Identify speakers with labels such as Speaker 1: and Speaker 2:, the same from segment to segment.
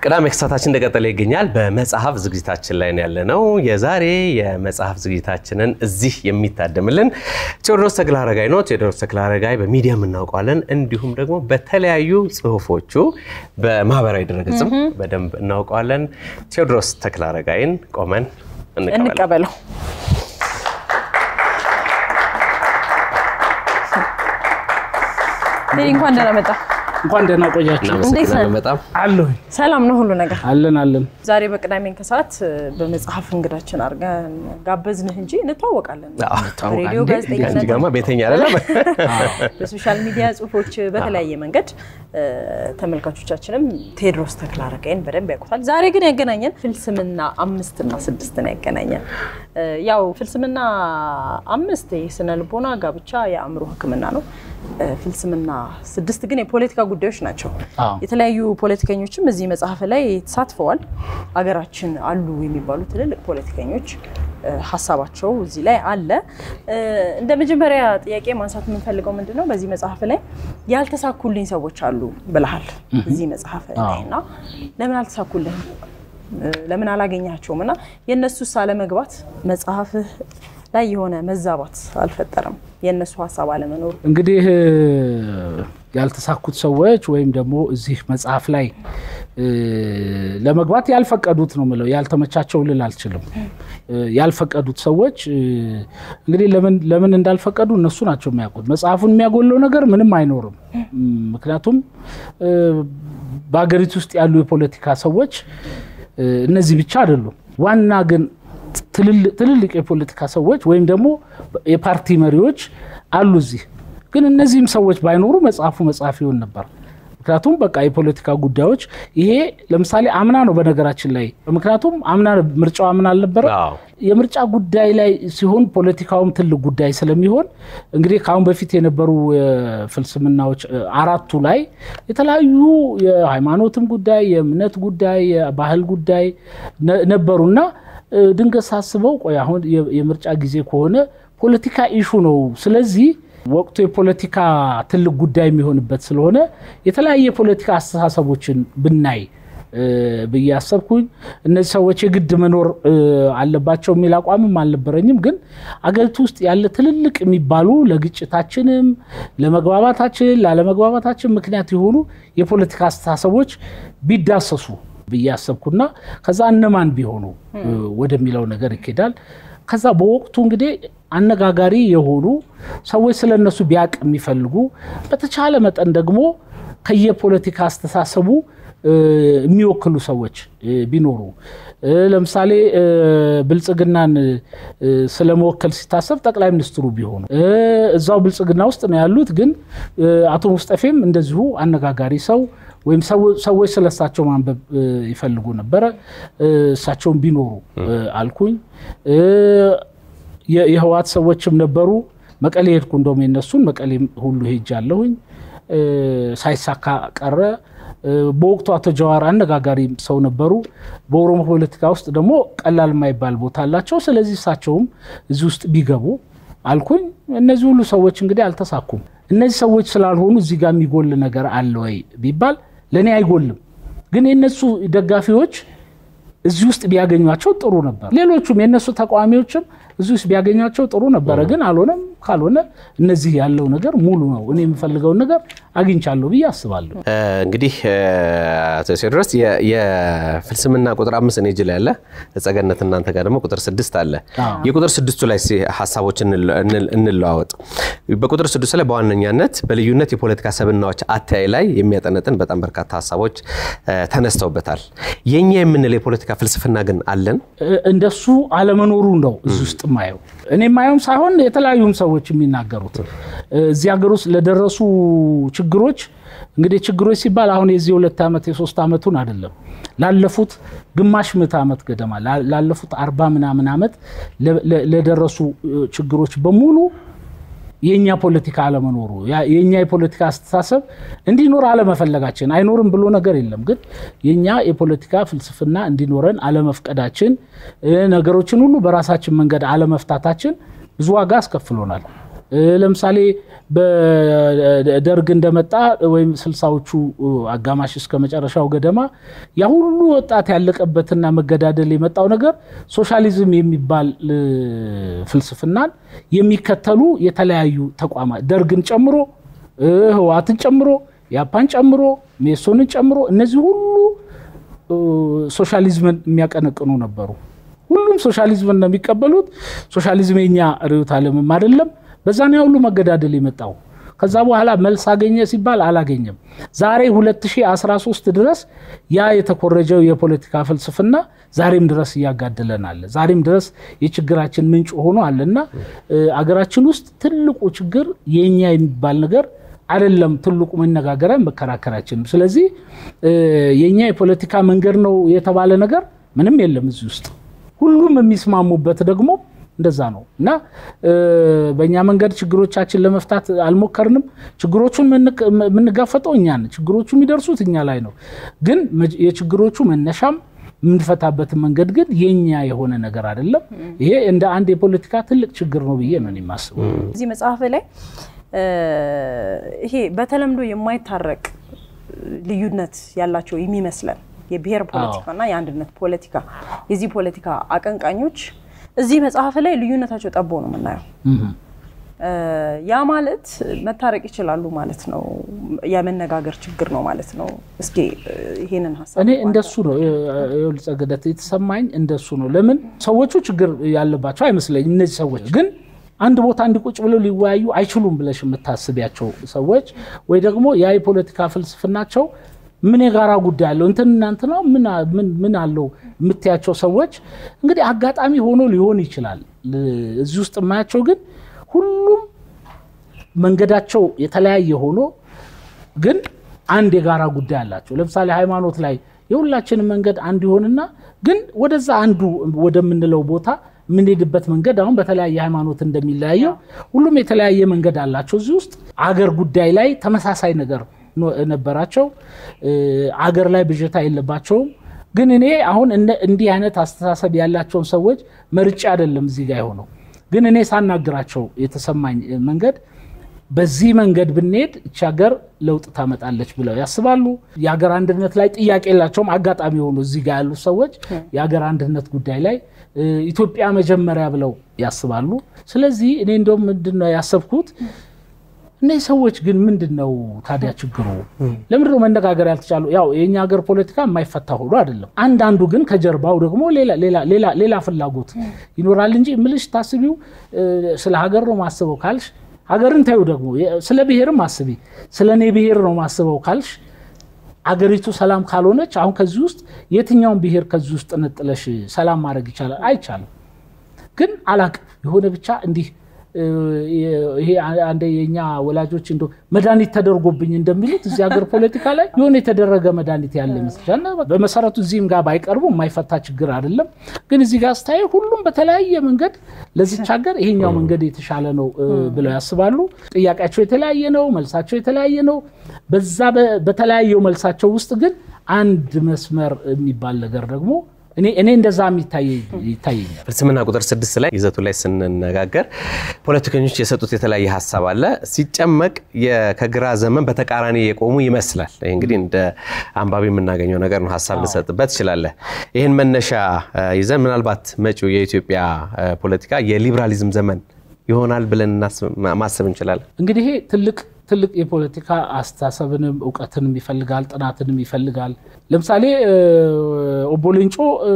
Speaker 1: ቅዳሜ ክሳታችን እንደቀጠለ ይገኛል። በመጽሐፍ ዝግጅታችን ላይ ነው ያለነው። የዛሬ የመጽሐፍ ዝግጅታችንን እዚህ የሚታደምልን ቴዎድሮስ ተክለአረጋይ ነው። ቴዎድሮስ ተክለአረጋይ በሚዲያም እናውቀዋለን፣ እንዲሁም ደግሞ በተለያዩ ጽሁፎቹ በማህበራዊ ድረገጽም በደንብ እናውቀዋለን። ቴዎድሮስ ተክለአረጋይን ቆመን እንቀበል።
Speaker 2: እንቀበለው። ቴዲ እንኳን ደህና መጣ።
Speaker 3: እንኳን ደህና ቆያችሁ።
Speaker 1: እናመሰግናለን በጣም
Speaker 3: አለሁኝ
Speaker 2: ሰላም ነው ሁሉ ነገር?
Speaker 3: አለን አለን።
Speaker 2: ዛሬ በቅዳሜን ከሰዓት በመጽሐፍ እንግዳችን አድርገን ጋበዝንህ እንጂ እንተዋወቃለን። በሬዲዮ
Speaker 1: ከአንቺ
Speaker 2: ጋዜጠኝነት፣
Speaker 1: ጋርማ ቤተኛ አይደለም።
Speaker 2: በሶሻል ሚዲያ ጽሁፎች፣ በተለያየ መንገድ ተመልካቾቻችንም ቴዎድሮስ ተክለአረጋይን በደንብ ያውቁታል። ዛሬ ግን ያገናኘን ፍልስምና አምስት እና ስድስት ነው ያገናኘን። ያው ፍልስምና አምስት የስነ ልቦና ጋብቻ፣ የአእምሮ ሕክምና ነው። ፍልስምና ስድስት ግን የፖለቲካ ጉዳዮች ናቸው።
Speaker 3: አዎ።
Speaker 2: የተለያዩ ፖለቲከኞችም እዚህ መጽሐፍ ላይ ተሳትፈዋል። አገራችን አሉ የሚባሉ ትልልቅ ፖለቲከኞች እ፣ ሀሳባቸው እዚህ ላይ አለ። እ፣ እንደ መጀመሪያ ጥያቄ ማንሳት የምንፈልገው ምንድን ነው፣ በዚህ መጽሐፍ ላይ ያልተሳኩልኝ ሰዎች አሉ ብለሃል እዚህ መጽሐፍ ላይ እና ለምን አልተሳኩልህም? እ፣ ለምን አላገኛቸውም? እና የእነሱስ አለመግባት መጽሐፍህ ላይ የሆነ መዛባት አልፈጠረም? የእነሱ ሀሳብ አለመኖሩ
Speaker 3: እንግዲህ ያልተሳኩት ሰዎች ወይም ደግሞ እዚህ መጽሐፍ ላይ እ፣ ለመግባት ያልፈቀዱት ነው የምለው። ያልተመቻቸው ልል አልችልም። እ፣ ያልፈቀዱት ሰዎች እ፣ እንግዲህ ለምን ለምን እንዳልፈቀዱ እነሱ ናቸው የሚያውቁት። መጽሐፉን የሚያጎለው ነገር ምንም አይኖርም። እም፣ ምክንያቱም እ፣ በሀገሪቱ ውስጥ ያሉ የፖለቲካ ሰዎች እ፣ እነዚህ ብቻ አይደሉም። ዋና ግን ትልልቅ ትልልቅ የፖለቲካ ሰዎች ወይም ደግሞ የፓርቲ መሪዎች አሉ እዚህ። ግን እነዚህም ሰዎች ባይኖሩ መጽሐፉ መጽሐፍ ይሆን ነበር። ምክንያቱም በቃ የፖለቲካ ጉዳዮች ይሄ ለምሳሌ አምና ነው በነገራችን ላይ ምክንያቱም አምና ምርጫው አምና አልነበረ
Speaker 1: አዎ።
Speaker 3: የምርጫ ጉዳይ ላይ ሲሆን ፖለቲካውም ትልቅ ጉዳይ ስለሚሆን እንግዲህ ከአሁን በፊት የነበሩ ፍልስምናዎች እ፣ አራቱ ላይ የተለያዩ የሃይማኖትም ጉዳይ፣ የእምነት ጉዳይ፣ የባህል ጉዳይ ነ- ነበሩና እ፣ ድንገት ሳስበው ቆይ አሁን የ- የምርጫ ጊዜ ከሆነ ፖለቲካ ኢሹ ነው። ስለዚህ ወቅቱ የፖለቲካ ትልቅ ጉዳይ የሚሆንበት ስለሆነ የተለያየ የፖለቲካ አስተሳሰቦችን ብናይ እ፣ ብዬ አሰብኩኝ። እነዚህ ሰዎች የግድ መኖር እ፣ አለባቸው የሚል አቋምም አልነበረኝም። ግን አገሪቱ ውስጥ ያለ ትልልቅ የሚባሉ ለግጭታችንም፣ ለመግባባታችን፣ ላለመግባባታችን ምክንያት የሆኑ የፖለቲካ አስተሳሰቦች ቢዳሰሱ ብዬ አሰብኩና ከዛ እነማን ቢሆኑ እ፣ ወደሚለው ነገር ይኬዳል። ከዛ በወቅቱ እንግዲህ አነጋጋሪ የሆኑ ሰዎች ስለ እነሱ ቢያቅ የሚፈልጉ በተቻለ መጠን ደግሞ ከየፖለቲካ አስተሳሰቡ እ፣ የሚወክሉ ሰዎች እ፣ ቢኖሩ እ፣ ለምሳሌ እ፣ ብልጽግናን እ፣ ስለመወከል ሲታሰብ ጠቅላይ ሚኒስትሩ ቢሆኑ እ፣ እዛው ብልጽግና ውስጥ ነው ያሉት። ግን እ፣ አቶ ሙስጠፌም እንደዚሁ አነጋጋሪ ሰው ወይም ሰው- ሰዎች ስለ እሳቸው ማንበብ እ፣ ይፈልጉ ነበረ። እ፣ እሳቸውን ቢኖሩ እ፣ አልኩኝ። እ፣ የ- የህወሓት ሰዎችም ነበሩ። መቀሌ ሄድኩ። እንደውም የነሱን መቀሌ ሁሉ ሄጃለሁኝ። እ፣ ሳይሳካ ቀረ። እ፣ በወቅቱ አቶ ጀዋር አነጋጋሪ ሰው ነበሩ። በኦሮሞ ፖለቲካ ውስጥ ደግሞ ቀላል የማይባል ቦታ አላቸው። ስለዚህ እሳቸውም እዚህ ውስጥ ቢገቡ አልኩኝ። እነዚህ ሁሉ ሰዎች እንግዲህ አልተሳኩም። እነዚህ ሰዎች ስላልሆኑ እዚህ ጋር የሚጎል ነገር አለ ወይ ቢባል ለእኔ አይጎልም። ግን የእነሱ ደጋፊዎች እዚህ ውስጥ ቢያገኟቸው ጥሩ ነበር። ሌሎቹም የእነሱ ተቃዋሚዎችም እዚህ ውስጥ ቢያገኟቸው ጥሩ ነበረ። ግን አልሆነም። ካልሆነ እነዚህ ያለው ነገር ሙሉ ነው። እኔ የምፈልገውን ነገር አግኝቻለሁ ብዬ አስባለሁ።
Speaker 1: እ፣ እንግዲህ እ፣ አቶ ቴዎድሮስ የ- የፍልስምና ቁጥር አምስት እኔ እጅ ላይ አለ። ጸገነት እናንተ ጋር ደግሞ ቁጥር ስድስት አለ።
Speaker 3: አዎ።
Speaker 1: የቁጥር ስድስቱ ላይ እስኪ ሀሳቦች እንለ- እንል- እንለዋወጥ። በቁጥር ስድስቱ ላይ በዋነኛነት በልዩነት የፖለቲካ ሰብናዎች አተያይ ላይ የሚያጠነጥን በጣም በርካታ ሀሳቦች እ፣ ተነስተውበታል። የእኛ የምንለው የፖለቲካ ፍልስፍና ግን አለን።
Speaker 3: እ- እንደሱ አለመኖሩ ነው እዚህ ውስጥ ማየው። እኔ ማየውም ሳይሆን የተለያዩም ሰዎች የሚናገሩት እ፣ እዚህ ሀገር ውስጥ ለደረሱ ችግሮች እንግዲህ ችግሮች ሲባል አሁን የዚህ ሁለት ዓመት የሶስት ዓመቱን አይደለም ላለፉት ግማሽ ምዕተ ዓመት ገደማ ላ- ላለፉት አርባ ምናምን ዓመት ለ- ለ- ለደረሱ እ፣ ችግሮች በሙሉ የእኛ ፖለቲካ አለመኖሩ ያ- የእኛ የፖለቲካ አስተሳሰብ እንዲኖር አለመፈለጋችን አይኖርም ብሎ ነገር የለም። ግን የእኛ የፖለቲካ ፍልስፍና እንዲኖረን አለመፍቀዳችን እ፣ ነገሮችን ሁሉ በራሳችን መንገድ አለመፍታታችን ብዙ ዋጋ አስከፍሎናል። ለምሳሌ በደርግ እንደመጣ ወይም ስልሳዎቹ አጋማሽ እስከ መጨረሻው ገደማ ያ ሁሉ ወጣት ያለቀበትና መገዳደል የመጣው ነገር ሶሻሊዝም የሚባል ፍልስፍናን የሚከተሉ የተለያዩ ተቋማት ደርግን ጨምሮ ህወሓትን ጨምሮ ያፓን ጨምሮ ሜሶንን ጨምሮ እነዚህ ሁሉ ሶሻሊዝምን የሚያቀነቅኑ ነበሩ። ሁሉም ሶሻሊዝምን ነው የሚቀበሉት። ሶሻሊዝም የኛ ርዕዮተ ዓለምም አይደለም። በዛ ነው ሁሉ መገዳደል የመጣው። ከዛ በኋላ መልስ አገኘ ሲባል አላገኘም። ዛሬ 2013 ድረስ ያ የተኮረጀው የፖለቲካ ፍልስፍና ዛሬም ድረስ እያጋደለን አለ። ዛሬም ድረስ የችግራችን ምንጭ ሆኖ አለና አገራችን ውስጥ ትልቁ ችግር የኛ የሚባል ነገር አይደለም። ትልቁ መነጋገሪያ መከራከራችን። ስለዚህ የኛ የፖለቲካ መንገድ ነው የተባለ ነገር ምንም የለም እዚህ ውስጥ። ሁሉም የሚስማሙበት ደግሞ እንደዛ ነው እና በእኛ መንገድ ችግሮቻችን ለመፍታት አልሞከርንም። ችግሮቹን የምንጋፈጠው እኛ ነን። ችግሮቹ የሚደርሱት እኛ ላይ ነው። ግን የችግሮቹ መነሻም የምንፈታበትን መንገድ ግን የኛ የሆነ ነገር አይደለም። ይሄ እንደ አንድ የፖለቲካ ትልቅ ችግር ነው ብዬ ነው የማስበው።
Speaker 2: እዚህ መጽሐፍ ላይ ይሄ በተለምዶ የማይታረቅ ልዩነት ያላቸው የሚመስለን የብሔር ፖለቲካና የአንድነት ፖለቲካ የዚህ ፖለቲካ አቀንቃኞች እዚህ መጽሐፍ ላይ ልዩነታቸው ጠቦ ነው የምናየው። ያ ማለት መታረቅ ይችላሉ ማለት ነው። የመነጋገር ችግር ነው ማለት ነው። እስኪ ይሄንን ሀሳብ
Speaker 3: እኔ እንደሱ ነው ጸገደት የተሰማኝ እንደሱ ነው። ለምን ሰዎቹ ችግር ያለባቸው አይመስለኝም። እነዚህ ሰዎች ግን አንድ ቦታ እንዲቁጭ ብለው ሊወያዩ አይችሉም ብለሽ የምታስቢያቸው ሰዎች ወይ ደግሞ ያ የፖለቲካ ፍልስፍናቸው ምን የጋራ ጉዳይ አለው እንትን እናንት ነው ምን አለው የምትያቸው ሰዎች እንግዲህ አጋጣሚ ሆኖ ሊሆን ይችላል። እዚህ ውስጥ የማያቸው ግን ሁሉም መንገዳቸው የተለያየ ሆኖ ግን አንድ የጋራ ጉዳይ አላቸው። ለምሳሌ ሃይማኖት ላይ የሁላችንም መንገድ አንድ ይሆንና ግን ወደዛ አንዱ ወደምንለው ቦታ የምንሄድበት መንገድ አሁን በተለያየ ሃይማኖት እንደሚለያየው ሁሉም የተለያየ መንገድ አላቸው። እዚህ ውስጥ አገር ጉዳይ ላይ ተመሳሳይ ነገር ነበራቸው። አገር ላይ ብዥታ የለባቸውም። ግን እኔ አሁን እንዲህ አይነት አስተሳሰብ ያላቸውን ሰዎች መርጬ አይደለም እዚህ ጋር የሆነው። ግን እኔ ሳናግራቸው የተሰማኝ መንገድ በዚህ መንገድ ብንሄድ እቺ ሀገር ለውጥ ታመጣለች ብለው ያስባሉ። የሀገር አንድነት ላይ ጥያቄ የላቸውም። አጋጣሚ የሆኑ እዚህ ጋር ያሉት ሰዎች የሀገር አንድነት ጉዳይ ላይ ኢትዮጵያ መጀመሪያ ብለው ያስባሉ። ስለዚህ እኔ እንደውም ምንድን ነው ያሰብኩት እነዚህ ሰዎች ግን ምንድን ነው ታዲያ ችግሩ? ለምንድን ነው መነጋገር ያልተቻሉ? ያው የእኛ ሀገር ፖለቲካ የማይፈታ ሆኖ አይደለም። አንዳንዱ ግን ከጀርባው ደግሞ ሌላ ፍላጎት ይኖራል እንጂ ምልሽ ታስቢው ስለ ሀገር ነው ማስበው ካልሽ ሀገርን ታዩ ደግሞ ስለ ብሔርም አስቢ። ስለ እኔ ብሔር ነው ማስበው ካልሽ አገሪቱ ሰላም ካልሆነች አሁን ከዚህ ውስጥ የትኛውን ብሔር ከዚህ ውስጥ ነጥለሽ ሰላም ማድረግ ይቻላል? አይቻልም። ግን አላቅም የሆነ ብቻ እንዲህ ይሄ አንደ የኛ ወላጆች እንደ መድኃኒት ተደርጎብኝ እንደሚሉት እዚህ ሀገር ፖለቲካ ላይ የሆነ የተደረገ መድኃኒት ያለ ይመስላል። በመሰረቱ እዚህም ጋር ባይቀርቡ የማይፈታ ችግር አይደለም። ግን እዚህ ጋር ስታይ ሁሉም በተለያየ መንገድ ለዚች ሀገር ይሄኛው መንገድ የተሻለ ነው ብለው ያስባሉ። ጥያቄያቸው የተለያየ ነው፣ መልሳቸው የተለያየ ነው። በዛ በተለያየው መልሳቸው ውስጥ ግን አንድ መስመር የሚባል ነገር ደግሞ እኔ እንደዛ ይታየኛል።
Speaker 1: ፍልስምና ቁጥር ስድስት ላይ ይዘቱ ላይ ስንነጋገር ፖለቲከኞች የሰጡት የተለያየ ሀሳብ አለ። ሲጨመቅ ከግራ ዘመን በተቃራኒ የቆሙ ይመስላል። ይህ እንግዲህ እንደ አንባቢ የምናገኘው ነገር ነው። ሀሳብ ልሰጥበት ትችላለህ። ይህን መነሻ ይዘን ምናልባት መጪው የኢትዮጵያ ፖለቲካ የሊበራሊዝም ዘመን ይሆናል ብለን ማሰብ እንችላለን።
Speaker 3: እንግዲህ ይሄ ትልቅ ትልቅ የፖለቲካ አስተሳሰብንም እውቀትንም ይፈልጋል፣ ጥናትንም ይፈልጋል። ለምሳሌ ኦቦ ሌንጮ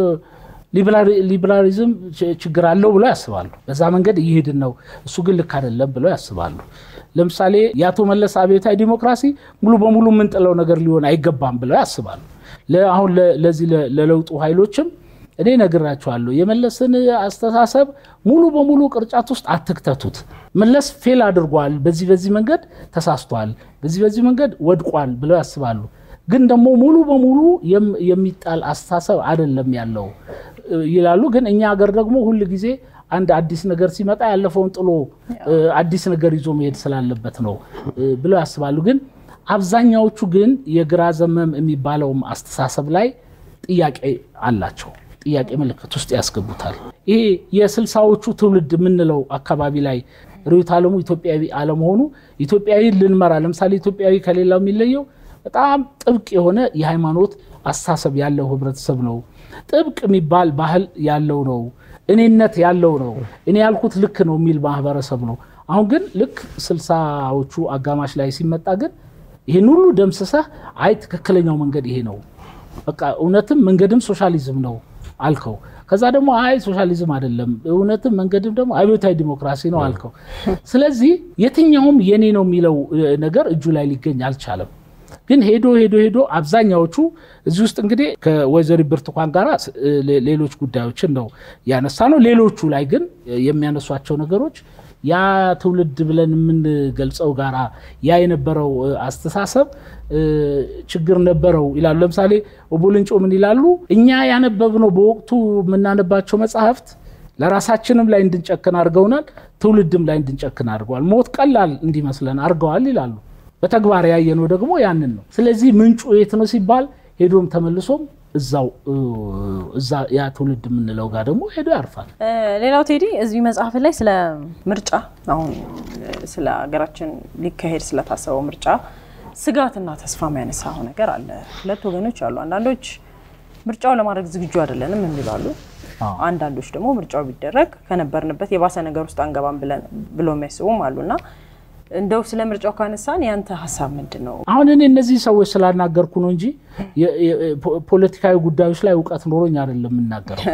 Speaker 3: ሊበራሊዝም ችግር አለው ብለው ያስባሉ። በዛ መንገድ እየሄድን ነው፣ እሱ ግን ልክ አይደለም ብለው ያስባሉ። ለምሳሌ የአቶ መለስ አብዮታዊ ዲሞክራሲ ሙሉ በሙሉ የምንጥለው ነገር ሊሆን አይገባም ብለው ያስባሉ። አሁን ለዚህ ለለውጡ ኃይሎችም እኔ ነግራቸዋለሁ። የመለስን አስተሳሰብ ሙሉ በሙሉ ቅርጫት ውስጥ አትክተቱት። መለስ ፌል አድርጓል፣ በዚህ በዚህ መንገድ ተሳስቷል፣ በዚህ በዚህ መንገድ ወድቋል ብለው ያስባሉ። ግን ደግሞ ሙሉ በሙሉ የሚጣል አስተሳሰብ አይደለም ያለው ይላሉ። ግን እኛ ሀገር ደግሞ ሁል ጊዜ አንድ አዲስ ነገር ሲመጣ ያለፈውን ጥሎ አዲስ ነገር ይዞ መሄድ ስላለበት ነው ብለው ያስባሉ። ግን አብዛኛዎቹ ግን የግራ ዘመም የሚባለውም አስተሳሰብ ላይ ጥያቄ አላቸው። ጥያቄ ምልክት ውስጥ ያስገቡታል። ይሄ የስልሳዎቹ ትውልድ የምንለው አካባቢ ላይ ርዕዮተ ዓለሙ ኢትዮጵያዊ አለመሆኑ ኢትዮጵያዊ ልንመራ ለምሳሌ ኢትዮጵያዊ ከሌላው የሚለየው በጣም ጥብቅ የሆነ የሃይማኖት አስተሳሰብ ያለው ህብረተሰብ ነው። ጥብቅ የሚባል ባህል ያለው ነው። እኔነት ያለው ነው። እኔ ያልኩት ልክ ነው የሚል ማህበረሰብ ነው። አሁን ግን ልክ ስልሳዎቹ አጋማሽ ላይ ሲመጣ ግን ይህን ሁሉ ደምስሰህ አይ ትክክለኛው መንገድ ይሄ ነው፣ በቃ እውነትም መንገድም ሶሻሊዝም ነው አልከው። ከዛ ደግሞ አይ ሶሻሊዝም አይደለም እውነትም መንገድም ደግሞ አብዮታዊ ዲሞክራሲ ነው አልከው። ስለዚህ የትኛውም የኔ ነው የሚለው ነገር እጁ ላይ ሊገኝ አልቻለም። ግን ሄዶ ሄዶ ሄዶ አብዛኛዎቹ እዚህ ውስጥ እንግዲህ ከወይዘሪት ብርቱካን ጋር ሌሎች ጉዳዮችን ነው ያነሳ ነው። ሌሎቹ ላይ ግን የሚያነሷቸው ነገሮች ያ ትውልድ ብለን የምንገልጸው ጋራ ያ የነበረው አስተሳሰብ ችግር ነበረው ይላሉ። ለምሳሌ ኦቦልንጮ ምን ይላሉ? እኛ ያነበብነው በወቅቱ የምናነባቸው መጽሐፍት ለራሳችንም ላይ እንድንጨክን አድርገውናል፣ ትውልድም ላይ እንድንጨክን አድርገዋል። ሞት ቀላል እንዲመስለን አድርገዋል ይላሉ። በተግባር ያየነው ደግሞ ያንን ነው። ስለዚህ ምንጩ የት ነው ሲባል ሄዶም ተመልሶም እዛው እዛ ያ ትውልድ የምንለው ጋር ደግሞ ሄዶ ያርፋል።
Speaker 2: ሌላው ቴዲ እዚህ መጽሐፍ ላይ ስለ ምርጫ አሁን ስለ ሀገራችን ሊካሄድ ስለታሰበው ምርጫ ስጋትና ተስፋ የሚያነሳው ነገር አለ። ሁለት ወገኖች አሉ። አንዳንዶች ምርጫው ለማድረግ ዝግጁ አይደለንም የሚላሉ፣ አንዳንዶች ደግሞ ምርጫው ቢደረግ ከነበርንበት የባሰ ነገር ውስጥ አንገባም ብሎ የሚያስቡም አሉና እንደው ስለ ምርጫው ካነሳን ያንተ ሀሳብ ምንድን ነው?
Speaker 3: አሁን እኔ እነዚህ ሰዎች ስላናገርኩ ነው እንጂ ፖለቲካዊ ጉዳዮች ላይ እውቀት ኖሮኝ አይደለም የምናገረው።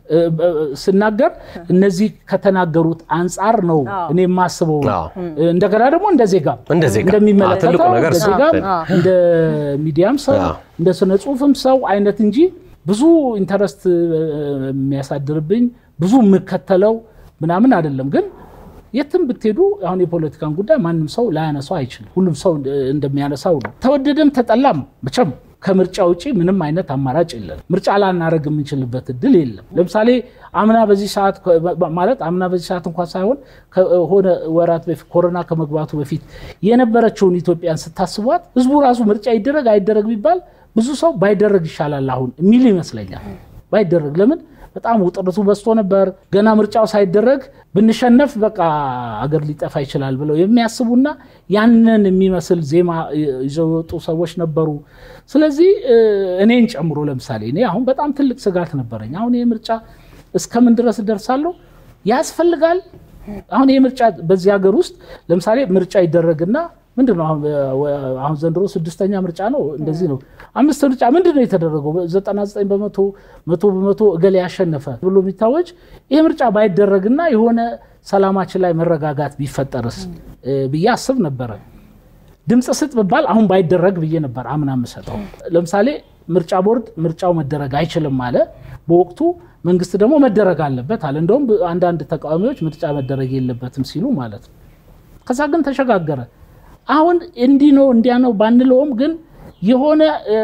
Speaker 3: ስናገር እነዚህ ከተናገሩት አንጻር ነው እኔ የማስበው። እንደገና ደግሞ እንደ ዜጋ እንደሚመለከተው እንደ ዜጋም እንደ ሚዲያም ሰው እንደ ስነ ጽሁፍም ሰው አይነት እንጂ ብዙ ኢንተረስት የሚያሳድርብኝ ብዙ የምከተለው ምናምን አይደለም ግን የትም ብትሄዱ አሁን የፖለቲካን ጉዳይ ማንም ሰው ላያነሳው አይችልም። ሁሉም ሰው እንደሚያነሳው ነው። ተወደደም ተጠላም መቼም ከምርጫ ውጭ ምንም አይነት አማራጭ የለም። ምርጫ ላናደርግ የምንችልበት እድል የለም። ለምሳሌ አምና በዚህ ሰዓት ማለት አምና በዚህ ሰዓት እንኳን ሳይሆን ከሆነ ወራት በፊት ኮሮና ከመግባቱ በፊት የነበረችውን ኢትዮጵያን ስታስቧት ህዝቡ ራሱ ምርጫ ይደረግ አይደረግ ቢባል ብዙ ሰው ባይደረግ ይሻላል አሁን የሚል ይመስለኛል። ባይደረግ ለምን በጣም ውጥረቱ በዝቶ ነበር። ገና ምርጫው ሳይደረግ ብንሸነፍ በቃ አገር ሊጠፋ ይችላል ብለው የሚያስቡና ያንን የሚመስል ዜማ ይዘው የወጡ ሰዎች ነበሩ። ስለዚህ እኔን ጨምሮ ለምሳሌ እኔ አሁን በጣም ትልቅ ስጋት ነበረኝ። አሁን ይህ ምርጫ እስከምን ድረስ እደርሳለሁ? ያስፈልጋል? አሁን ይህ ምርጫ በዚህ ሀገር ውስጥ ለምሳሌ ምርጫ ይደረግና ምንድን ነው አሁን ዘንድሮ ስድስተኛ ምርጫ ነው። እንደዚህ ነው። አምስት ምርጫ ምንድን ነው የተደረገው? ዘጠና ዘጠኝ በመቶ መቶ በመቶ እገሌ ያሸነፈ ብሎ የሚታወጅ ይህ ምርጫ ባይደረግና የሆነ ሰላማችን ላይ መረጋጋት ቢፈጠርስ ብዬ አስብ ነበረ። ድምፅ ስጥ ብባል አሁን ባይደረግ ብዬ ነበር አምና የምሰጠው። ለምሳሌ ምርጫ ቦርድ ምርጫው መደረግ አይችልም አለ በወቅቱ መንግስት ደግሞ መደረግ አለበት አለ። እንደውም አንዳንድ ተቃዋሚዎች ምርጫ መደረግ የለበትም ሲሉ ማለት ነው። ከዛ ግን ተሸጋገረ። አሁን እንዲህ ነው እንዲያ ነው ባንለውም ግን የሆነ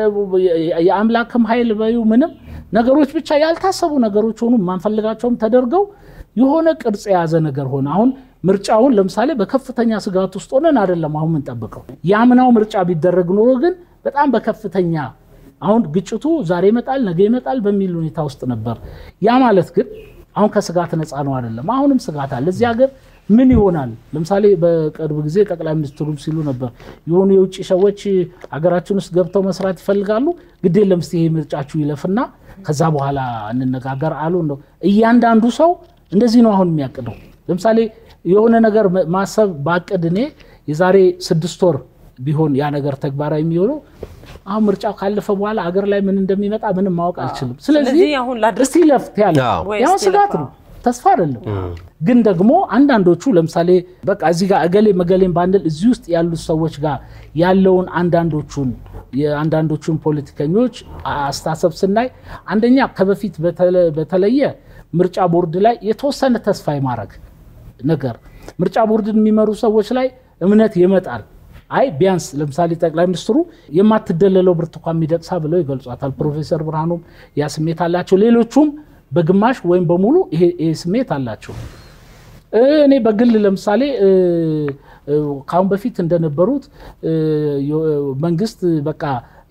Speaker 3: የአምላክም ኃይል በዩ ምንም ነገሮች ብቻ ያልታሰቡ ነገሮች ሆኑ የማንፈልጋቸውም ተደርገው የሆነ ቅርጽ የያዘ ነገር ሆነ። አሁን ምርጫውን ለምሳሌ በከፍተኛ ስጋት ውስጥ ሆነን አይደለም አሁን የምንጠብቀው። የአምናው ምርጫ ቢደረግ ኖሮ ግን በጣም በከፍተኛ አሁን ግጭቱ ዛሬ ይመጣል ነገ ይመጣል በሚል ሁኔታ ውስጥ ነበር። ያ ማለት ግን አሁን ከስጋት ነፃ ነው አይደለም። አሁንም ስጋት አለ እዚህ ሀገር ምን ይሆናል? ለምሳሌ በቅርብ ጊዜ ጠቅላይ ሚኒስትሩም ሲሉ ነበር የሆኑ የውጭ ሰዎች ሀገራችን ውስጥ ገብተው መስራት ይፈልጋሉ። ግድ የለም እስኪ ይሄ ምርጫችሁ ይለፍና ከዛ በኋላ እንነጋገር አሉ። ነው እያንዳንዱ ሰው እንደዚህ ነው አሁን የሚያቅደው። ለምሳሌ የሆነ ነገር ማሰብ ባቅድ እኔ የዛሬ ስድስት ወር ቢሆን ያ ነገር ተግባራዊ የሚሆነው አሁን ምርጫው ካለፈ በኋላ አገር ላይ ምን እንደሚመጣ ምንም ማወቅ አልችልም። ስለዚህ እስቲ ለፍት ያለ ያው ስጋት ነው ተስፋ አይደለም። ግን ደግሞ አንዳንዶቹ ለምሳሌ በቃ እዚህ ጋር እገሌ መገሌን ባንል እዚህ ውስጥ ያሉት ሰዎች ጋር ያለውን አንዳንዶቹን የአንዳንዶቹን ፖለቲከኞች አስተሳሰብ ስናይ አንደኛ ከበፊት በተለየ ምርጫ ቦርድ ላይ የተወሰነ ተስፋ የማድረግ ነገር ምርጫ ቦርድን የሚመሩ ሰዎች ላይ እምነት ይመጣል። አይ ቢያንስ ለምሳሌ ጠቅላይ ሚኒስትሩ የማትደለለው ብርቱካን ሚደቅሳ ብለው ይገልጿታል። ፕሮፌሰር ብርሃኑም ያ ስሜት አላቸው። ሌሎቹም በግማሽ ወይም በሙሉ ይሄ ስሜት አላቸው። እኔ በግል ለምሳሌ ከአሁን በፊት እንደነበሩት መንግስት በቃ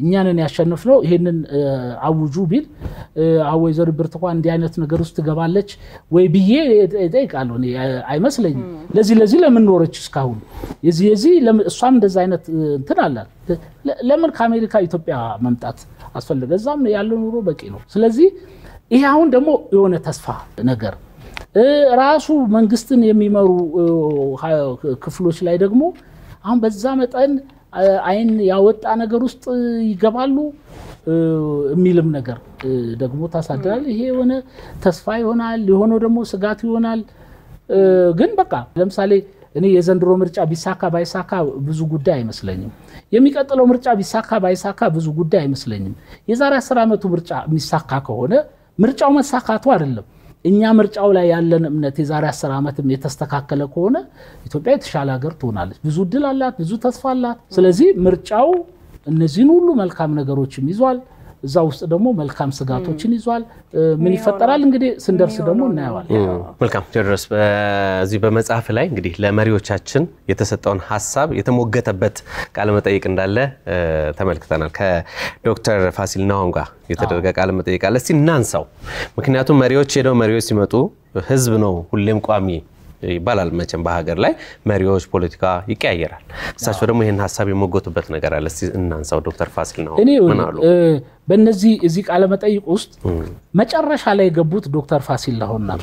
Speaker 3: እኛንን ያሸንፍነው ይሄንን አውጁ ቢል ወይዘሮ ብርቱካን እንዲህ አይነት ነገር ውስጥ ትገባለች ወይ ብዬ እጠይቃለሁ። እኔ አይመስለኝም። ለዚህ ለዚህ ለምን ኖረች እስካሁን? የዚህ የዚህ እሷም እንደዛ አይነት እንትን አላት። ለምን ከአሜሪካ ኢትዮጵያ መምጣት አስፈለገ? እዛም ያለው ኑሮ በቂ ነው። ስለዚህ ይሄ አሁን ደግሞ የሆነ ተስፋ ነገር ራሱ መንግስትን የሚመሩ ክፍሎች ላይ ደግሞ አሁን በዛ መጠን አይን ያወጣ ነገር ውስጥ ይገባሉ የሚልም ነገር ደግሞ ታሳድራል። ይሄ የሆነ ተስፋ ይሆናል፣ የሆነው ደግሞ ስጋት ይሆናል። ግን በቃ ለምሳሌ እኔ የዘንድሮ ምርጫ ቢሳካ ባይሳካ ብዙ ጉዳይ አይመስለኝም። የሚቀጥለው ምርጫ ቢሳካ ባይሳካ ብዙ ጉዳይ አይመስለኝም። የዛሬ አስር ዓመቱ ምርጫ የሚሳካ ከሆነ ምርጫው መሳካቱ አይደለም እኛ ምርጫው ላይ ያለን እምነት የዛሬ አስር ዓመትም የተስተካከለ ከሆነ ኢትዮጵያ የተሻለ ሀገር ትሆናለች። ብዙ እድል አላት፣ ብዙ ተስፋ አላት። ስለዚህ ምርጫው እነዚህን ሁሉ መልካም ነገሮችም ይዟል። እዛ ውስጥ ደግሞ መልካም ስጋቶችን ይዟል። ምን ይፈጠራል እንግዲህ ስንደርስ ደግሞ እናየዋል።
Speaker 1: መልካም ቴዎድሮስ፣ በዚህ በመጽሐፍ ላይ እንግዲህ ለመሪዎቻችን የተሰጠውን ሀሳብ የተሞገተበት ቃለመጠይቅ እንዳለ ተመልክተናል። ከዶክተር ፋሲል ናሆም ጋር የተደረገ ቃለመጠይቅ አለ። እስቲ እናንሳው። ምክንያቱም መሪዎች ሄደው መሪዎች ሲመጡ ህዝብ ነው ሁሌም ቋሚ ይባላል። መቼም በሀገር ላይ መሪዎች፣ ፖለቲካ ይቀያየራል። እሳቸው ደግሞ ይህን ሀሳብ የሞገቱበት ነገር አለ። እስቲ እናንሳው። ዶክተር ፋሲል ናሆም
Speaker 3: እኔ
Speaker 1: ምን አሉ?
Speaker 3: በእነዚህ እዚህ ቃለ መጠይቅ ውስጥ መጨረሻ ላይ የገቡት ዶክተር ፋሲል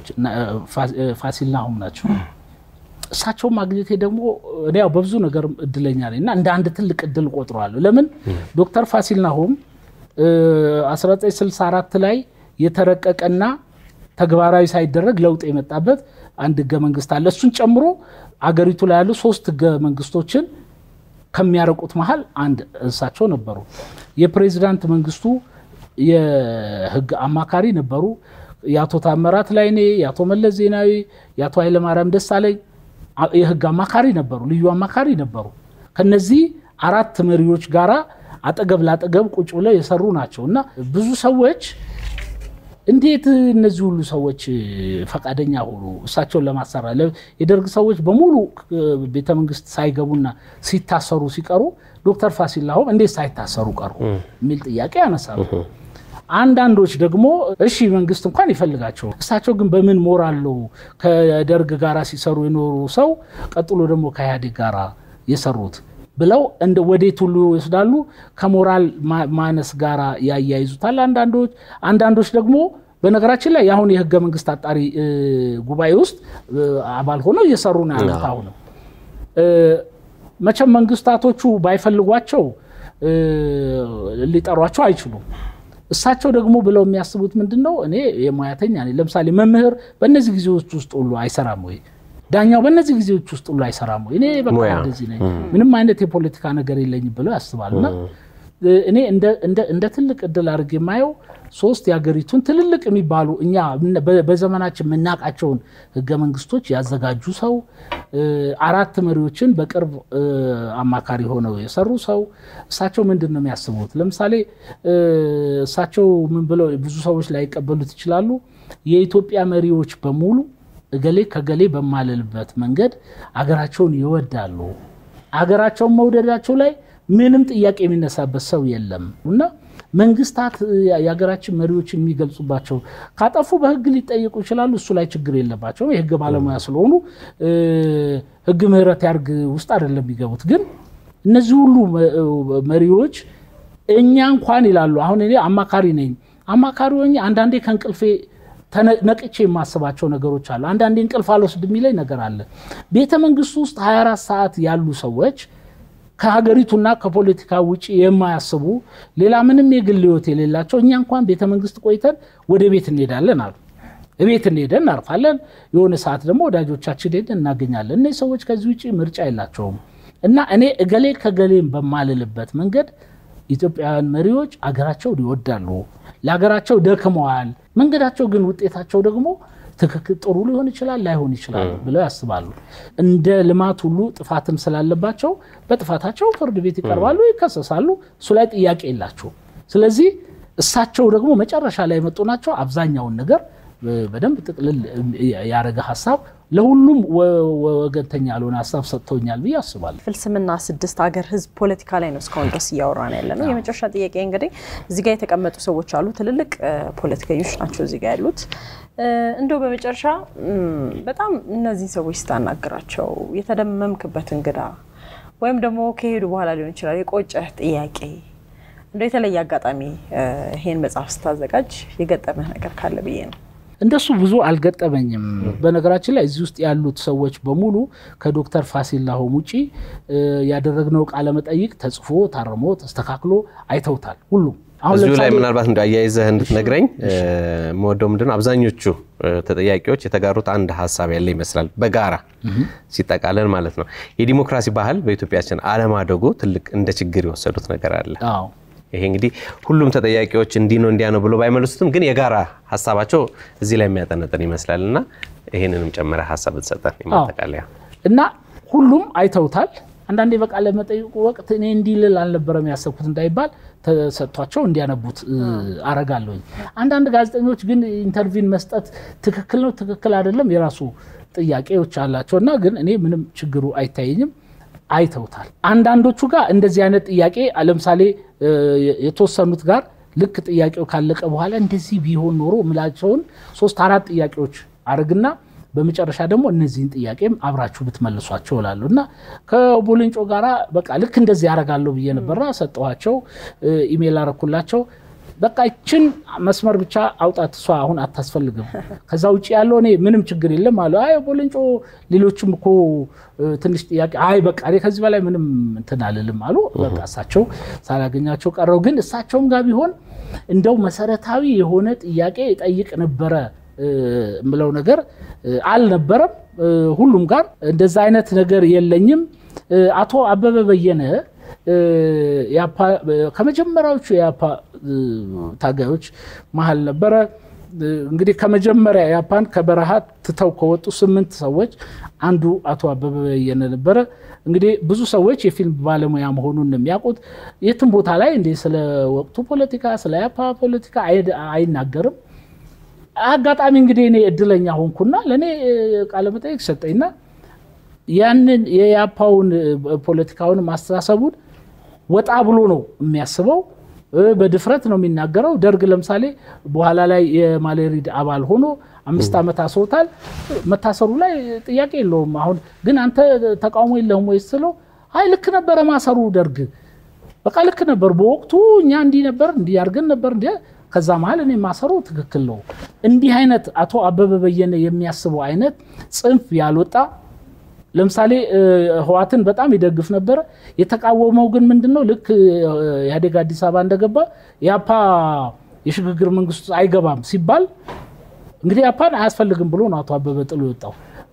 Speaker 3: ናሆም ናቸው። እሳቸውን ማግኘቴ ደግሞ እኔ ያው በብዙ ነገር እድለኛ ነኝ እና እንደ አንድ ትልቅ እድል ቆጥረዋለሁ። ለምን ዶክተር ፋሲል ናሆም 1964 ላይ የተረቀቀና ተግባራዊ ሳይደረግ ለውጥ የመጣበት አንድ ህገ መንግስት አለ። እሱን ጨምሮ አገሪቱ ላይ ያሉ ሶስት ህገ መንግስቶችን ከሚያረቁት መሀል አንድ እሳቸው ነበሩ። የፕሬዚዳንት መንግስቱ የህግ አማካሪ ነበሩ። የአቶ ታምራት ላይኔ፣ የአቶ መለስ ዜናዊ፣ የአቶ ኃይለማርያም ደሳለኝ የህግ አማካሪ ነበሩ፣ ልዩ አማካሪ ነበሩ። ከነዚህ አራት መሪዎች ጋራ አጠገብ ላጠገብ ቁጭ ብለው የሰሩ ናቸው እና ብዙ ሰዎች እንዴት እነዚህ ሁሉ ሰዎች ፈቃደኛ ሆኑ እሳቸውን ለማሰራት? የደርግ ሰዎች በሙሉ ቤተ መንግስት ሳይገቡና ሲታሰሩ ሲቀሩ ዶክተር ፋሲል ናሆም እንዴት ሳይታሰሩ ቀሩ የሚል ጥያቄ ያነሳሉ። አንዳንዶች ደግሞ እሺ መንግስት እንኳን ይፈልጋቸው፣ እሳቸው ግን በምን ሞራል ነው ከደርግ ጋራ ሲሰሩ የኖሩ ሰው ቀጥሎ ደግሞ ከኢህአዴግ ጋራ የሰሩት ብለው እንደ ወዴት ሁሉ ይወስዳሉ። ከሞራል ማነስ ጋር ያያይዙታል አንዳንዶች። አንዳንዶች ደግሞ በነገራችን ላይ የአሁን የህገ መንግስት አጣሪ ጉባኤ ውስጥ አባል ሆነው እየሰሩ ነው ያሉት። አሁንም መቼም መንግስታቶቹ ባይፈልጓቸው ሊጠሯቸው አይችሉም። እሳቸው ደግሞ ብለው የሚያስቡት ምንድን ነው? እኔ የሙያተኛ ነኝ። ለምሳሌ መምህር በእነዚህ ጊዜዎች ውስጥ ሁሉ አይሰራም ወይ? ዳኛው በእነዚህ ጊዜዎች ውስጥ ሁሉ አይሰራም ወይ? እኔ በቃ እንደዚህ ነኝ፣ ምንም አይነት የፖለቲካ ነገር የለኝም ብለው ያስባል። እና እኔ እንደ ትልቅ እድል አድርጌ የማየው ሶስት የሀገሪቱን ትልልቅ የሚባሉ እኛ በዘመናችን የምናውቃቸውን ህገ መንግስቶች ያዘጋጁ ሰው፣ አራት መሪዎችን በቅርብ አማካሪ ሆነው የሰሩ ሰው። እሳቸው ምንድን ነው የሚያስቡት? ለምሳሌ እሳቸው ምን ብለው ብዙ ሰዎች ላይቀበሉት ይችላሉ። የኢትዮጵያ መሪዎች በሙሉ እገሌ ከገሌ በማለልበት መንገድ አገራቸውን ይወዳሉ። አገራቸውን መውደዳቸው ላይ ምንም ጥያቄ የሚነሳበት ሰው የለም እና መንግስታት የሀገራችን መሪዎችን የሚገልጹባቸው ካጠፉ በህግ ሊጠየቁ ይችላሉ። እሱ ላይ ችግር የለባቸውም። የህግ ባለሙያ ስለሆኑ ህግ ምህረት ያርግ ውስጥ አይደለም የሚገቡት። ግን እነዚህ ሁሉ መሪዎች እኛ እንኳን ይላሉ። አሁን እኔ አማካሪ ነኝ። አማካሪ ሆኜ አንዳንዴ ከእንቅልፌ ነቅቼ የማስባቸው ነገሮች አሉ። አንዳንዴ እንቅልፍ አልወስድ የሚለኝ ነገር አለ። ቤተ መንግስቱ ውስጥ 24 ሰዓት ያሉ ሰዎች ከሀገሪቱና ከፖለቲካ ውጭ የማያስቡ ሌላ ምንም የግል ህይወት የሌላቸው እኛ እንኳን ቤተ መንግስት ቆይተን ወደ ቤት እንሄዳለን አሉ። ቤት እንሄደን እናርፋለን። የሆነ ሰዓት ደግሞ ወዳጆቻችን ሄደን እናገኛለን። እነዚህ ሰዎች ከዚህ ውጭ ምርጫ የላቸውም እና እኔ እገሌ ከገሌም በማልልበት መንገድ ኢትዮጵያውያን መሪዎች አገራቸውን ይወዳሉ፣ ለሀገራቸው ደክመዋል። መንገዳቸው ግን ውጤታቸው ደግሞ ትክክል ጥሩ ሊሆን ይችላል ላይሆን ይችላል ብለው ያስባሉ። እንደ ልማት ሁሉ ጥፋትም ስላለባቸው በጥፋታቸው ፍርድ ቤት ይቀርባሉ፣ ይከሰሳሉ። እሱ ላይ ጥያቄ የላቸው። ስለዚህ እሳቸው ደግሞ መጨረሻ ላይ የመጡ ናቸው። አብዛኛውን ነገር በደንብ ጥቅልል ያደረገ ሀሳብ ለሁሉም ወገንተኛ ያልሆነ ሀሳብ ሰጥተውኛል ብዬ አስባለሁ።
Speaker 2: ፍልስምና ስድስት ሀገር ህዝብ ፖለቲካ ላይ ነው እስካሁን ድረስ እያወራን ያለ ነው። የመጨረሻ ጥያቄ እንግዲህ እዚህ ጋር የተቀመጡ ሰዎች አሉ፣ ትልልቅ ፖለቲከኞች ናቸው እዚህ ጋር ያሉት። እንደው በመጨረሻ በጣም እነዚህ ሰዎች ስታናግራቸው የተደመምክበት እንግዳ ወይም ደግሞ ከሄዱ በኋላ ሊሆን ይችላል የቆጨህ ጥያቄ እንደ የተለየ አጋጣሚ ይሄን መጽሐፍ ስታዘጋጅ የገጠመህ ነገር ካለ ብዬ ነው።
Speaker 3: እንደሱ ብዙ አልገጠመኝም። በነገራችን ላይ እዚህ ውስጥ ያሉት ሰዎች በሙሉ ከዶክተር ፋሲል ላሆም ውጪ ያደረግነው ቃለ መጠይቅ ተጽፎ ታርሞ ተስተካክሎ አይተውታል ሁሉም።
Speaker 1: እዚሁ ላይ ምናልባት እንደ አያይዘህ እንድትነግረኝ መወደው ምንድነው አብዛኞቹ ተጠያቂዎች የተጋሩት አንድ ሀሳብ ያለ ይመስላል። በጋራ ሲጠቃለል ማለት ነው የዲሞክራሲ ባህል በኢትዮጵያችን አለማደጉ ትልቅ እንደ ችግር የወሰዱት ነገር አለ። ይሄ እንግዲህ ሁሉም ተጠያቂዎች እንዲህ ነው እንዲያ ነው ብሎ ባይመልሱትም ግን የጋራ ሀሳባቸው እዚህ ላይ የሚያጠነጥን ይመስላል እና ይህንንም ጨምረ ሀሳብ ብትሰጠን የማጠቃለያ
Speaker 3: እና ሁሉም አይተውታል። አንዳንዴ በቃለ መጠይቁ ወቅት እኔ እንዲህ ልል አልነበረም ያሰብኩት እንዳይባል ተሰጥቷቸው እንዲያነቡት አረጋለሁኝ። አንዳንድ ጋዜጠኞች ግን ኢንተርቪን መስጠት ትክክል ነው ትክክል አይደለም የራሱ ጥያቄዎች አላቸው እና ግን እኔ ምንም ችግሩ አይታየኝም። አይተውታል። አንዳንዶቹ ጋር እንደዚህ አይነት ጥያቄ ለምሳሌ የተወሰኑት ጋር ልክ ጥያቄው ካለቀ በኋላ እንደዚህ ቢሆን ኖሮ ምላቸውን ሶስት አራት ጥያቄዎች አርግና በመጨረሻ ደግሞ እነዚህን ጥያቄም አብራችሁ ብትመልሷቸው እላለሁ እና ከቦልንጮ ጋራ በቃ ልክ እንደዚህ ያደርጋለሁ ብዬ ነበርና ሰጠኋቸው። ኢሜይል አረኩላቸው። በቃ ይችን መስመር ብቻ አውጣት፣ እሷ አሁን አታስፈልግም። ከዛ ውጭ ያለው እኔ ምንም ችግር የለም አለ። አይ ቦልንጮ፣ ሌሎችም እኮ ትንሽ ጥያቄ፣ አይ በቃ እኔ ከዚህ በላይ ምንም እንትን አልልም አሉ። በቃ እሳቸው ሳላገኛቸው ቀረው። ግን እሳቸውም ጋር ቢሆን እንደው መሰረታዊ የሆነ ጥያቄ ጠይቅ ነበረ የምለው ነገር አልነበረም። ሁሉም ጋር እንደዛ አይነት ነገር የለኝም። አቶ አበበ በየነ ከመጀመሪያዎቹ የአፓ ታጋዮች መሀል ነበረ። እንግዲህ ከመጀመሪያ ያፓን ከበረሃ ትተው ከወጡ ስምንት ሰዎች አንዱ አቶ አበበ በየነ ነበረ። እንግዲህ ብዙ ሰዎች የፊልም ባለሙያ መሆኑን የሚያውቁት የትም ቦታ ላይ እንደ ስለ ወቅቱ ፖለቲካ ስለ ያፓ ፖለቲካ አይናገርም። አጋጣሚ እንግዲህ እኔ እድለኛ ሆንኩና ለእኔ ቃለመጠይቅ ሰጠኝና ያንን የያፓውን ፖለቲካውን ማስተሳሰቡን ወጣ ብሎ ነው የሚያስበው። በድፍረት ነው የሚናገረው። ደርግ ለምሳሌ በኋላ ላይ የማሌሪድ አባል ሆኖ አምስት ዓመት አስሮታል። መታሰሩ ላይ ጥያቄ የለውም። አሁን ግን አንተ ተቃውሞ የለህም ወይ ስለው አይ ልክ ነበረ ማሰሩ ደርግ በቃ ልክ ነበር በወቅቱ እኛ እንዲህ ነበር እንዲህ አድርገን ነበር እንዲ ከዛ መሀል እኔ ማሰሩ ትክክል ነው። እንዲህ አይነት አቶ አበበ በየነ የሚያስበው አይነት ጽንፍ ያልወጣ ለምሳሌ ህዋትን በጣም ይደግፍ ነበረ። የተቃወመው ግን ምንድን ነው? ልክ ኢህአዴግ አዲስ አበባ እንደገባ የአፓ የሽግግር መንግስት አይገባም ሲባል እንግዲህ አፓን አያስፈልግም ብሎ ነው አቶ አበበ ጥሎ የወጣው።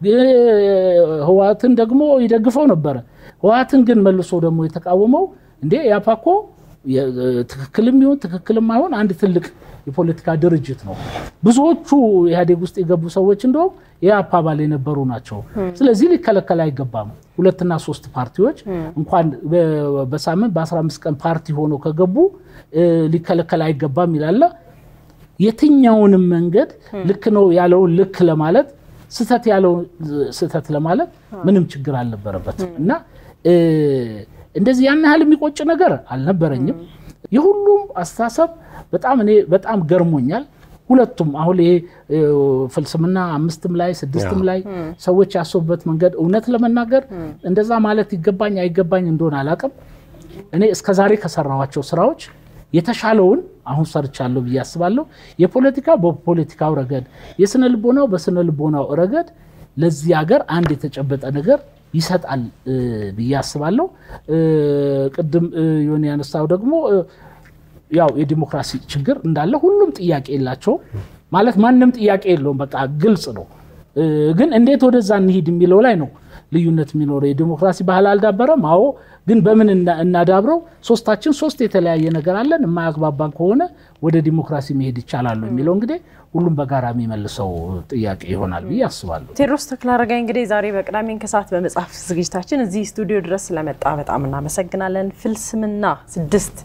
Speaker 3: ህዋትን ደግሞ ይደግፈው ነበረ። ህዋትን ግን መልሶ ደግሞ የተቃወመው እንዴ የአፓ እኮ ትክክልም ይሁን ትክክልም አይሆን አንድ ትልቅ የፖለቲካ ድርጅት ነው። ብዙዎቹ ኢህአዴግ ውስጥ የገቡ ሰዎች እንደውም የአፓ አባል የነበሩ ናቸው። ስለዚህ ሊከለከል አይገባም። ሁለትና ሶስት ፓርቲዎች እንኳን በሳምንት በ15 ቀን ፓርቲ ሆነው ከገቡ ሊከለከል አይገባም ይላለ። የትኛውንም መንገድ ልክ ነው ያለውን ልክ ለማለት ስህተት ያለውን ስህተት ለማለት ምንም ችግር አልነበረበትም እና እንደዚህ ያን ያህል የሚቆጭ ነገር አልነበረኝም። የሁሉም አስተሳሰብ በጣም እኔ በጣም ገርሞኛል። ሁለቱም አሁን ይሄ ፍልስምና አምስትም ላይ ስድስትም ላይ ሰዎች ያሰቡበት መንገድ እውነት ለመናገር እንደዛ ማለት ይገባኝ አይገባኝ እንደሆነ አላቅም። እኔ እስከዛሬ ከሰራኋቸው ስራዎች የተሻለውን አሁን ሰርቻለሁ ብዬ አስባለሁ። የፖለቲካው በፖለቲካው ረገድ፣ የስነ ልቦናው በስነ ልቦናው ረገድ ለዚህ ሀገር አንድ የተጨበጠ ነገር ይሰጣል ብዬ አስባለሁ። ቅድም ዮኒ ያነሳው ደግሞ ያው የዲሞክራሲ ችግር እንዳለ ሁሉም ጥያቄ የላቸውም ማለት ማንም ጥያቄ የለውም። በቃ ግልጽ ነው። ግን እንዴት ወደዛ እንሂድ የሚለው ላይ ነው ልዩነት የሚኖረው። የዲሞክራሲ ባህል አልዳበረም። አዎ፣ ግን በምን እናዳብረው? ሶስታችን ሶስት የተለያየ ነገር አለን። የማያግባባን ከሆነ ወደ ዲሞክራሲ መሄድ ይቻላሉ የሚለው እንግዲህ ሁሉም በጋራ የሚመልሰው ጥያቄ ይሆናል ብዬ አስባለሁ።
Speaker 2: ቴዎድሮስ ተክለአረጋይ እንግዲህ ዛሬ በቅዳሜን ከሰዓት በመጽሐፍ ዝግጅታችን እዚህ ስቱዲዮ ድረስ ስለመጣ በጣም እናመሰግናለን። ፍልስምና ስድስት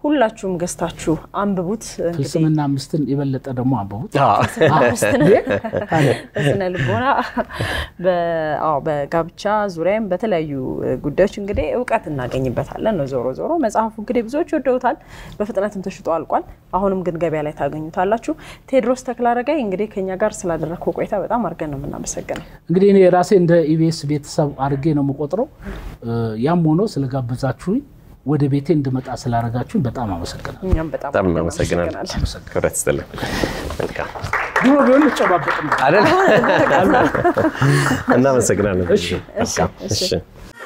Speaker 2: ሁላችሁም ገዝታችሁ አንብቡት። እንግዲህ
Speaker 3: ፍልስምና አምስትን የበለጠ ደግሞ አንብቡት።
Speaker 2: አምስትን በስነ ልቦና በ- አዎ፣ በጋብቻ ዙሪያም በተለያዩ ጉዳዮች እንግዲህ እውቀት እናገኝበታለን ነው። ዞሮ ዞሮ መጽሐፉ እንግዲህ ብዙዎች ወደውታል፣ በፍጥነትም ተሽጦ አልቋል። አሁንም ግን ገበያ ላይ ታገኙታላችሁ። ቴዎድሮስ ተክለአረጋይ እንግዲህ ከኛ ጋር ስላደረግከው ቆይታ በጣም አድርገን ነው የምናመሰግነው።
Speaker 3: እንግዲህ እኔ ራሴ እንደ ኢቢኤስ ቤተሰብ አድርጌ ነው የምቆጥረው። ያም ሆኖ ስለጋበዛችሁኝ ወደ ቤቴ እንድመጣ ስላደረጋችሁኝ በጣም አመሰግናለሁ።
Speaker 2: እኛም በጣም
Speaker 1: በጣም እናመሰግናለን። ክብረት ይስጥልን። መልካም
Speaker 3: ድሮ ቢሆን ልጨባበጥ ነው።
Speaker 1: አይደል? እናመሰግናለን።
Speaker 3: እሺ።
Speaker 1: መልካም። እሺ